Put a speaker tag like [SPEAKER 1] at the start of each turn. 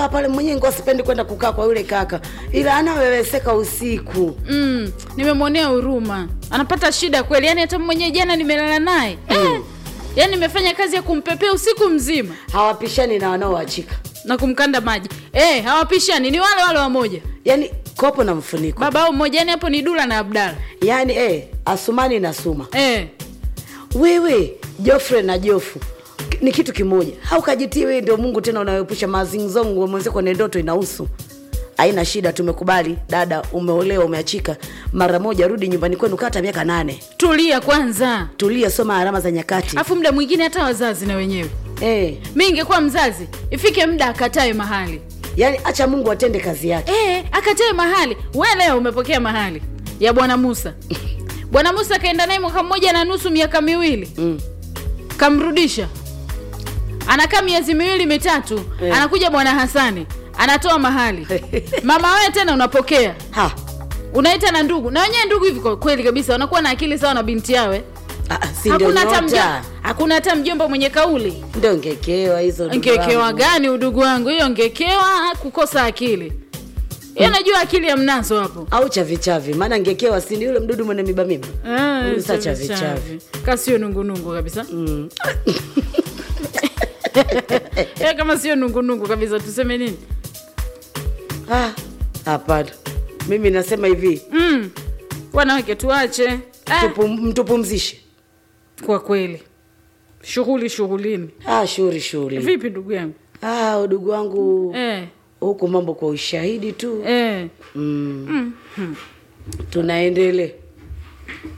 [SPEAKER 1] kukaa pale mwenyewe ngo sipendi kwenda kukaa kwa yule kaka ila anaweweseka usiku
[SPEAKER 2] mm, nimemwonea huruma anapata shida kweli yani hata mwenyewe jana nimelala naye eh, yani nimefanya kazi ya kumpepea usiku mzima
[SPEAKER 1] hawapishani na wanaoachika
[SPEAKER 2] na kumkanda maji eh, hawapishani ni wale wale wamoja
[SPEAKER 1] yaani kopo na mfuniko
[SPEAKER 2] baba au mmoja yani hapo ni dula na abdala
[SPEAKER 1] yaani eh, asumani na suma
[SPEAKER 2] eh,
[SPEAKER 1] wewe jofre na jofu k- ni kitu kimoja haukajitii wewe ndio mungu tena unayoepusha mazingzongo mwenzio kwenye ndoto inahusu haina shida tumekubali dada umeolewa umeachika mara moja rudi nyumbani kwenu kata miaka nane
[SPEAKER 2] tulia kwanza
[SPEAKER 1] tulia soma alama za nyakati
[SPEAKER 2] afu muda mwingine hata wazazi na wenyewe
[SPEAKER 1] eh,
[SPEAKER 2] mi ingekuwa mzazi ifike muda akatae mahali
[SPEAKER 1] yaani acha mungu atende kazi yake
[SPEAKER 2] e, akatae mahali we leo umepokea mahali ya bwana musa bwana musa kaenda naye mwaka mmoja na nusu miaka miwili
[SPEAKER 1] mm.
[SPEAKER 2] kamrudisha anakaa miezi miwili mitatu
[SPEAKER 1] Eh.
[SPEAKER 2] anakuja bwana hasani anatoa mahali mama wewe tena unapokea
[SPEAKER 1] ha
[SPEAKER 2] unaita na ndugu na wenyewe ndugu hivi kwa kweli kabisa wanakuwa na akili sawa na binti yawe
[SPEAKER 1] Ah, ah, si ndio
[SPEAKER 2] hakuna hata
[SPEAKER 1] nyota
[SPEAKER 2] mjomba hakuna hata mjomba mwenye kauli
[SPEAKER 1] ndio ngekewa hizo ndugu
[SPEAKER 2] ngekewa
[SPEAKER 1] wangu.
[SPEAKER 2] gani udugu wangu hiyo ngekewa kukosa akili hiyo najua akili ya mnazo hapo
[SPEAKER 1] au chavichavi maana ngekewa si ni yule mdudu mwenye miba miba
[SPEAKER 2] Ah,
[SPEAKER 1] Huyu sa
[SPEAKER 2] chavi,
[SPEAKER 1] chavi,
[SPEAKER 2] chavi. Ka sio nungunungu kabisa
[SPEAKER 1] mm.
[SPEAKER 2] Eh, kama sio nungunungu kabisa tuseme nini
[SPEAKER 1] Ah, hapana mimi nasema hivi
[SPEAKER 2] mm. wanawake tuache ah,
[SPEAKER 1] tupu, mtupumzishe
[SPEAKER 2] kwa kweli shughuli shughulini
[SPEAKER 1] ah, shughuli shughuli
[SPEAKER 2] vipi ndugu yangu
[SPEAKER 1] ah, udugu wangu
[SPEAKER 2] eh,
[SPEAKER 1] huku mambo kwa ushahidi tu
[SPEAKER 2] eh.
[SPEAKER 1] mm. tunaendelea